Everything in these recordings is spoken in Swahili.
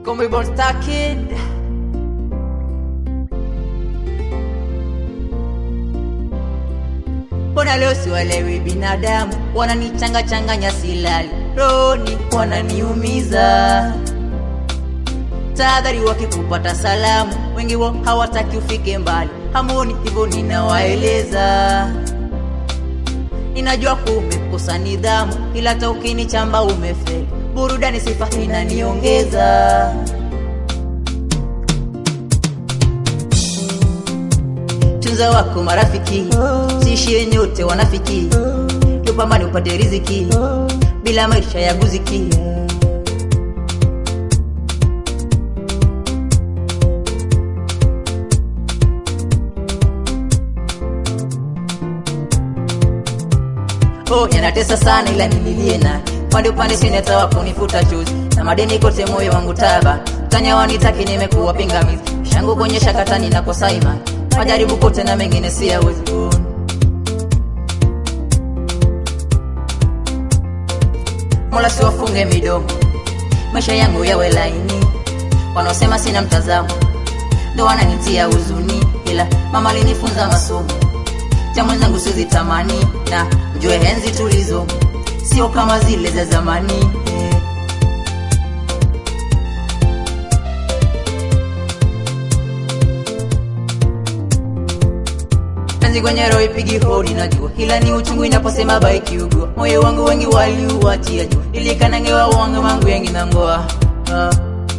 Call me born star kid. Mbona leo siwalewi binadamu, wananichanga changanya silali, roni wananiumiza. Tahadhari wakikupata salamu, wengi wao hawataki ufike mbali, hamoni hivyo ninawaeleza. Ninajua kumekosa nidhamu, ila hata ukinichamba umefeli. Burudani sifa inaniongeza. Tunza wako marafiki, siishie nyote wanafiki. Tupambane upate riziki, bila maisha ya guziki. Oh, yanatesa sana ila nililie na pande upande sineta wa kunifuta chozi na madeni kote moyo wangu taba tanya wanitaki nimekuwa pingamizi shangu kuonyesha katani na kosa imani majaribu kote na mengine siyawezi kuona Mola siwafunge midomo maisha yangu yawe laini wanaosema sina mtazamo ndo wananitia huzuni ila mama alinifunza masomo cha mwenzangu sizitamani na mjue henzi tulizo sio kama zile za zamani eh. penzi kwenye roho ipigi hodi najua ila ni uchungu inaposema baiki ugua moyo wangu wengi waliuachia jua ilikanangewa wanga mangu yengi na ngoa ah.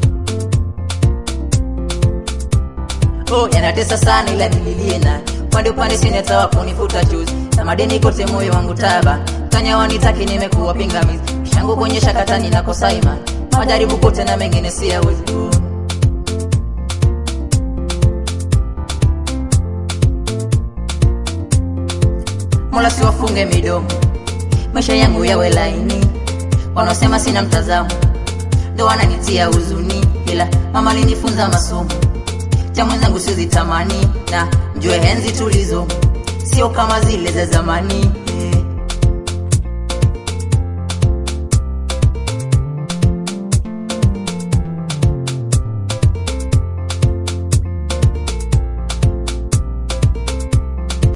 oh, yanatesa sana ila nililie naye upande upande sineta wa kunifuta chozi na madeni kote moyo wangu taba tanya wanitaki nimekuwa pingamizi shangu kuonyesha katani na kosa imani majaribu kote na mengine siyawezi kuona Mola siwafunge midomo, maisha yangu yawe laini. Wanaosema sina mtazamo ndo wananitia huzuni, ila mama alinifunza masomo cha mwenzangu sizitamani, na mjue henzi tulizo sio kama zile za zamani.